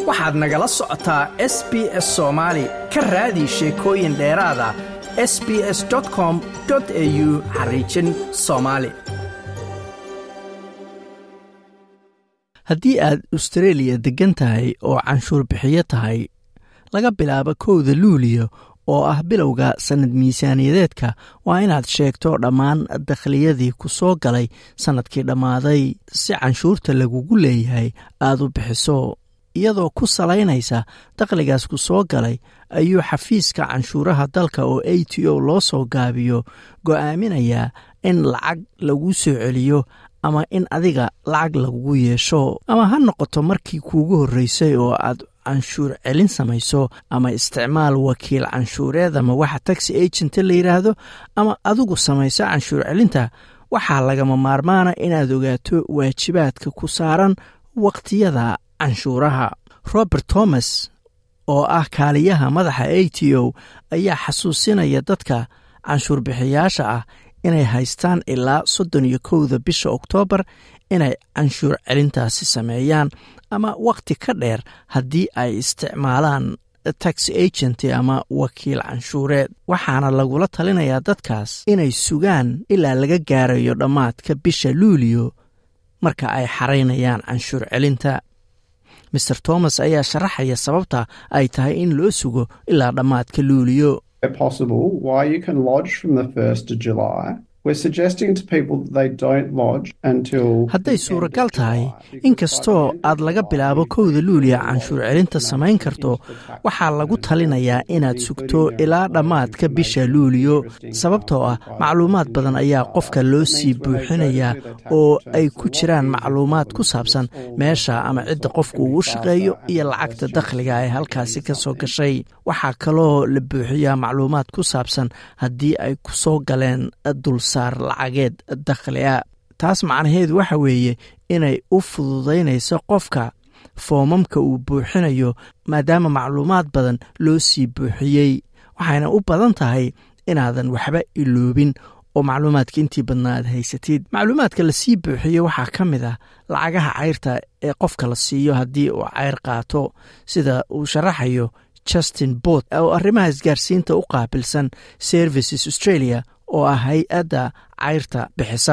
waxaad nagala socotaa s b s soomaali ka raadi sheekooyin dheeraada s b s com au xariijin soomaali haddii aad astareeliya deggan tahay oo canshuur bixiyo tahay laga bilaabo kowda luuliyo oo ah bilowga sannad miisaaniyadeedka waa inaad sheegto dhammaan dakhliyadii ku soo galay sannadkii dhammaaday si canshuurta lagugu leeyahay aad u bixiso iyadoo ku salaynaysa dakhligaas ku soo galay ayuu xafiiska canshuuraha dalka oo a t o loo soo gaabiyo go'aaminayaa in lacag lagu soo celiyo ama in adiga lacag lagugu yeesho ama ha noqoto markii kuugu horreysay oo aad canshuur celin samayso ama isticmaal wakiil canshuureed ama waxa taxi agent la yidhaahdo ama adigu samayso canshuur celinta waxaa lagama maarmaana inaad ogaato waajibaadka ku saaran wakhtiyada canshuuraha robert thomas oo ah kaaliyaha madaxa a t o ayaa xasuusinaya dadka canshuur bixiyaasha ah inay haystaan ilaa soddon iyo kowda bisha oktoobar inay canshuur celintaasi sameeyaan ama wakhti ka dheer haddii ay isticmaalaan tax agent ama wakiil canshuureed waxaana lagula talinayaa dadkaas inay sugaan ilaa laga gaarayo dhammaadka bisha luuliyo marka ay xaraynayaan canshuur celinta maer thomas ayaa sharaxaya sababta ay tahay in loo sugo ilaa dhammaadka luuliyo hadday suuragal tahay inkastoo aad laga bilaabo kowda luuliya canshuur celinta samayn karto waxaa lagu talinayaa inaad sugto ilaa dhammaadka bisha luuliyo sababtoo ah macluumaad badan ayaa qofka loo sii buuxinayaa oo ay ku jiraan macluumaad ku saabsan meesha ama cidda qofku ugu shaqeeyo iyo lacagta dakhliga ee halkaasi ka soo gashay waxaa kaloo la buuxiyaa macluumaad ku saabsan haddii ay ku soo galeen dulsaar lacageed dakhlia taas macnaheedu waxa weeye inay u fududaynayso qofka foomamka uu buuxinayo maadaama macluumaad badan loo sii buuxiyey waxayna u badan tahay inaadan waxba iloobin oo macluumaadka intii badnaa aad haysatid macluumaadka lasii buuxiyo waxaa ka mid ah lacagaha cayrta ee qofka la siiyo haddii uu cayr qaato sida uu sharaxayo justin bot oo arrimaha isgaarsiinta u qaabilsan services australia oo ah hay-adda cayrta bixisa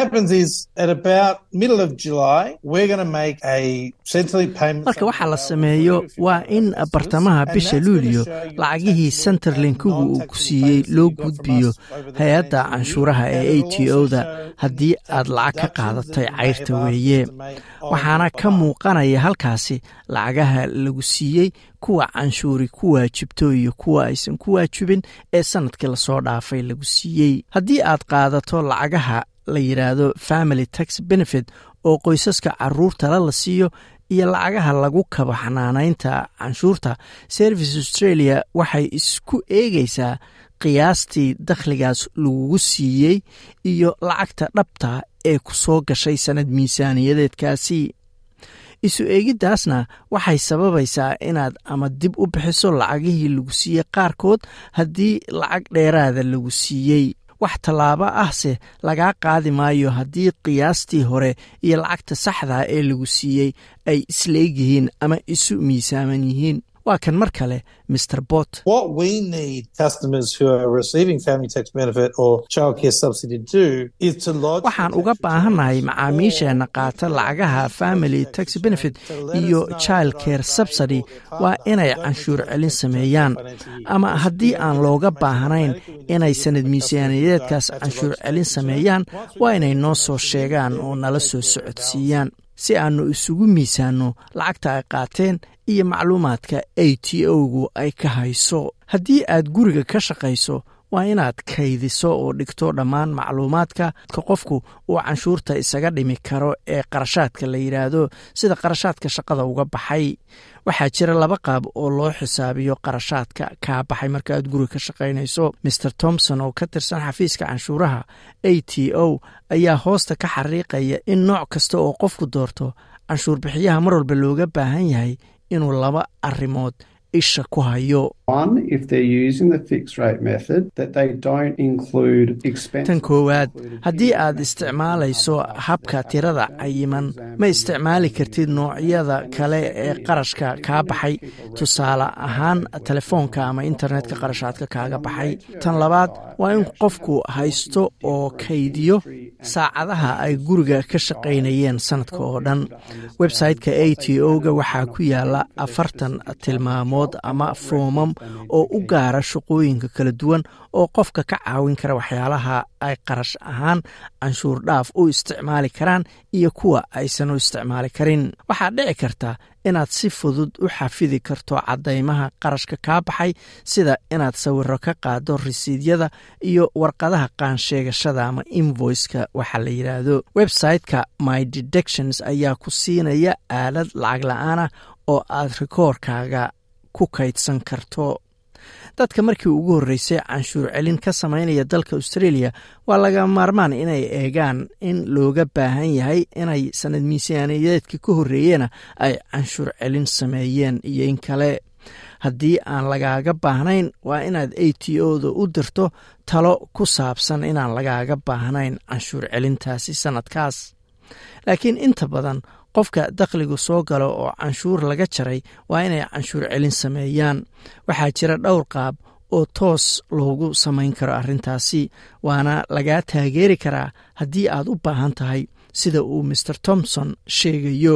marka waxaa la sameeyo waa in bartamaha bisha luuliyo lacagihii centerlinkigu uu ku siiyey loo gudbiyo hay-adda canshuuraha ee a t o da haddii aad lacag ka qaadatay cayrta weeye waxaana ka muuqanaya halkaasi lacagaha lagu siiyey kuwa canshuuri ku waajibto iyo kuwa aysan ku waajibin ee sanadkii lasoo dhaafay lagu siiyey haddii aad qaadato lacagaha la yidhaahdo family tax benefit oo qoysaska caruurtala la siiyo iyo lacagaha lagu kaba xanaanaynta canshuurta service australia waxay isku eegaysaa qiyaastii dakhligaas lagugu siiyey iyo lacagta dhabta ee ku soo gashay sannad miisaaniyadeedkaasi isu eegiddaasna waxay sababaysaa inaad ama dib u bixiso lacagihii lagu siiyey qaarkood haddii lacag dheeraada lagu siiyey wax tallaabo ahse lagaa qaadi maayo haddii qiyaastii hore iyo lacagta saxdaa ee lagu siiyey ay isleeg yihiin ama isu miisaaman yihiin waa kan mar kale mr bot waxaan uga baahannahay macaamiisheenna qaata lacagaha family tax benefit iyo child care subsidy waa inay canshuur celin sameeyaan ama haddii aan looga baahnayn inay sanad miisaaniyadeedkaas canshuur celin sameeyaan waa inay noo soo sheegaan oo nala soo socodsiiyaan si aannu isugu miisaanno lacagta ay qaateen iyo macluumaadka a t o-gu ay ka hayso haddii aad guriga ka shaqayso waa inaad kaydiso oo dhigto dhammaan macluumaadka qofku uu canshuurta isaga dhimi karo ee qarashaadka la yidhaahdo sida qarashaadka shaqada uga baxay waxaa jira laba qaab oo loo xisaabiyo qarashaadka kaa baxay marka aad guriga ka shaqaynayso maer thomson oo ka tirsan xafiiska canshuuraha a t o ayaa hoosta ka xariiqaya in nooc kasta oo qofku doorto canshuur bixiyaha mar walba looga baahan yahay inuu laba arrimood isha ku hayo tan koowaad haddii aad isticmaalayso habka tirada cayiman ma isticmaali kartid noocyada kale ee qarashka kaa baxay tusaale ahaan telefoonka ama internetka qarashaadka kaaga baxay tan labaad waa in qofku haysto oo kaydiyo saacadaha ay guriga ka shaqaynayeen sanadka oo dhan website-ka a t o-ga waxaa ku yaala afartan tilmaamood ama foomam oo u gaara shaqooyinka kala duwan oo qofka ka caawin kara waxyaalaha ay qarash ahaan canshuur dhaaf u isticmaali karaan iyo kuwa aysan u isticmaali karin waxaa dhici karta inaad si fudud u xafidi karto caddaymaha qarashka kaa baxay sida inaad sawiro ka qaado risiidyada iyo warqadaha qaansheegashada ama invoiceka waxaa la yidhaahdo website-ka my dedections ayaa ku siinaya aalad lacag la-aanah oo aad rikoorkaaga ku kaydsan karto dadka markii ugu horreysay canshuur celin ka samaynaya dalka australia waa laga maarmaan inay eegaan in looga baahan yahay inay sanad miisaaniyadeedka ka horreeyena ay canshuur celin sameeyeen iyo in kale haddii aan lagaaga baahnayn waa inaad a t o-da u dirto talo ku saabsan inaan lagaaga baahnayn canshuur celintaasi sanadkaas laakiin inta badan qofka dakhligu soo galo oo canshuur laga jaray waa inay canshuur celin sameeyaan waxaa jira dhowr qaab oo toos loogu samayn karo arrintaasi waana lagaa taageeri karaa haddii aad u baahan tahay sida uu mr thomson sheegayo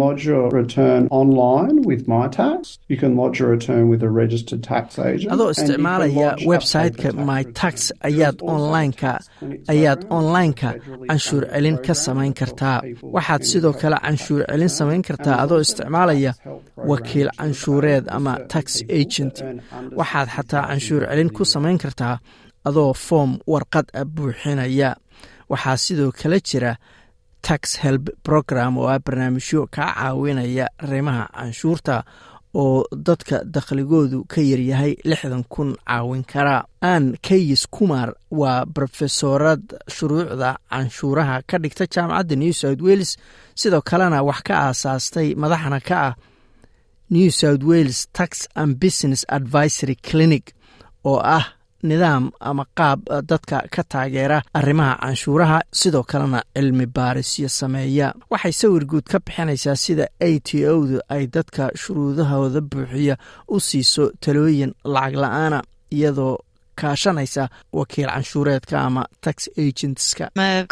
adoo isticmaalaya website-ka my tax ayaad onlineka ayaad online-ka canshuur celin ka samayn kartaa waxaad sidoo kale canshuur celin samayn kartaa adoo isticmaalaya wakiil canshuureed ama tax agent waxaad xataa canshuur celin ku samayn kartaa adoo foom warqad a buuxinaya waxaa sidoo kale jira tax help program oo ah barnaamijyo kaa caawinaya arrimaha canshuurta oo dadka dakhligoodu ka yaryahay lixdan kun caawin kara ann kayis kumar waa brofesorad shuruucda canshuuraha ka dhigta jaamacadda new south wales sidoo kalena wax ka aasaastay madaxna ka ah new south wales tax and business advisory clinic oo ah nidaam ama qaab dadka ka taageera arrimaha canshuuraha sidoo kalena cilmi baarisyo sameeya waxay sawir guud ka bixinaysaa sida a t o-du ay dadka shuruudahooda buuxiya u siiso talooyin lacag la-aana iyadoo kaashanaysa wakiil canshuureedka ama tax agentska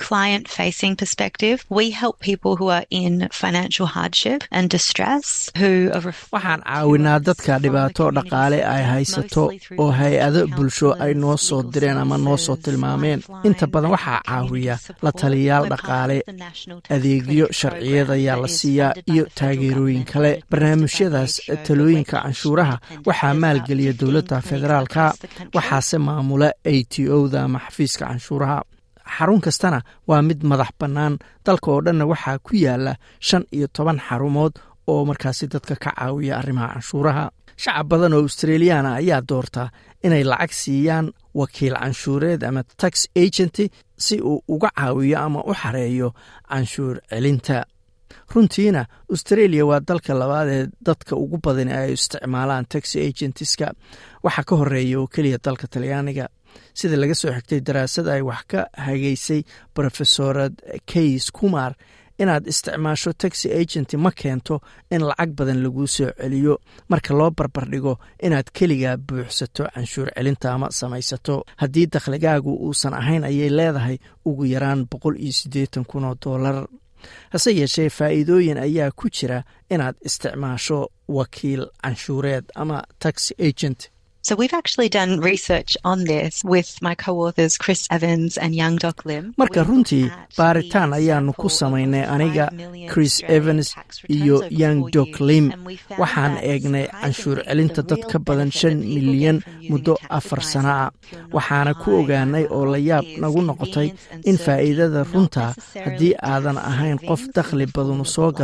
waxaan caawinaa dadka dhibaato dhaqaale ay haysato oo hay-ado bulsho ay noo soo direen ama noo soo tilmaameen inta badan waxaa caawiya la taliyayaal dhaqaale adeegyo sharciyad ayaa la siiyaa iyo taageerooyin kale barnaamijyadaas talooyinka canshuuraha waxaa maalgeliya dowladda federaalka waxaase maamula a t o-da ama xafiiska canshuuraha xarun kastana waa mid madax bannaan dalka oo dhanna waxaa ku yaala shan iyo toban xarumood oo markaasi dadka ka caawiya arrimaha canshuuraha shacab badan oo australiyaana ayaa doorta inay lacag siiyaan wakiil canshuureed ama tax agenty si uu uga caawiyo ama u xareeyo canshuur celinta runtiina australia waa dalka labaad ee dadka ugu badan ay isticmaalaan taxi agentiska waxaa ka horeeya oo keliya dalka talyaaniga sida laga soo xigtay daraasad ay wax ka hageysay rofesorad kays kumar inaad isticmaasho taxi agent ma keento in lacag badan laguu soo celiyo marka loo barbardhigo inaad keligaa buuxsato canshuur celinta ama samaysato haddii dakhligaagu uusan ahayn ayay leedahay ugu yaraan boqol iyo siddeetan kun oo doolar hase yeeshee faa'iidooyin ayaa ku jira inaad isticmaasho wakiil canshuureed ama tax agent So we've actually done research on this with my co-authors Chris Evans and Young Doc Lim. marka runtii baaritaan ayaanu ku samaynay aniga chris evans iyo young doc lim waxaan eegnay canshuur celinta dad ka badan shan milyan muddo afar sana ah waxaana ku ogaanay oo la yaab nagu noqotay in faa'iidada runta haddii aadan ahayn qof dakhli badanu soo galo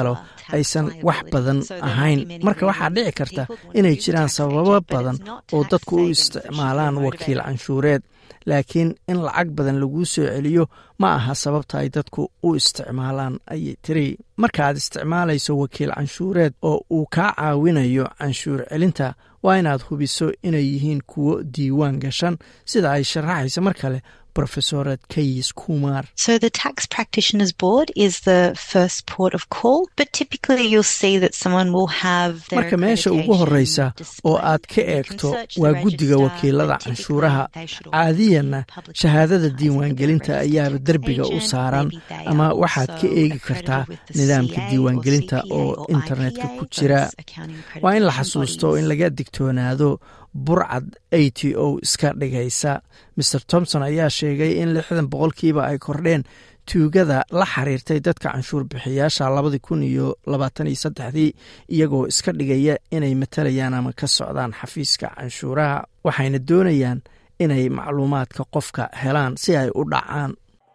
aysan wax badan ahayn marka waxaa dhici karta inay jiraan sababo badan oo dadku u isticmaalaan wakiil canshuureed laakiin in lacag badan laguu soo celiyo ma aha sababta ay dadku u isticmaalaan ayay tiri markaaad isticmaalayso wakiil canshuureed oo uu kaa caawinayo canshuur celinta waa inaad hubiso inay yihiin kuwo diiwaan gashan sida ay sharaxaysa mar kale profesored kayis kumar So the tax practitioners board is the first port of call, but typically you'll see that someone will have their marka meesha ugu horreysa oo aad ka eegto waa guddiga wakiilada canshuuraha caadiyanna shahaadada diiwaangelinta ayaaba derbiga u saaran ama waxaad ka eegi kartaa nidaamka diiwaangelinta oo internetka ku jira waa in la xasuusto in laga digtoonaado burcad a t o iska dhigaysa maer thomson ayaa sheegay in lixdan boqolkiiba ay kordheen tuugada la xiriirtay dadka canshuur bixiyaasha labadii kun iyo labaatan iyo saddexdii iyagoo iska dhigaya inay matalayaan ama ka socdaan xafiiska canshuuraha waxayna doonayaan inay macluumaadka qofka helaan si ay u dhacaan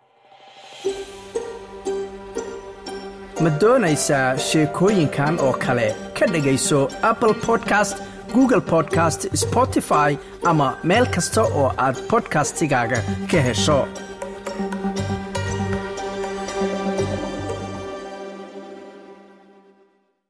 ma doonaysaa sheekooyinkan oo kale ka dhegayso apple podcast google podcast spotify ama meel kasta oo aad bodkastigaaga ka hesho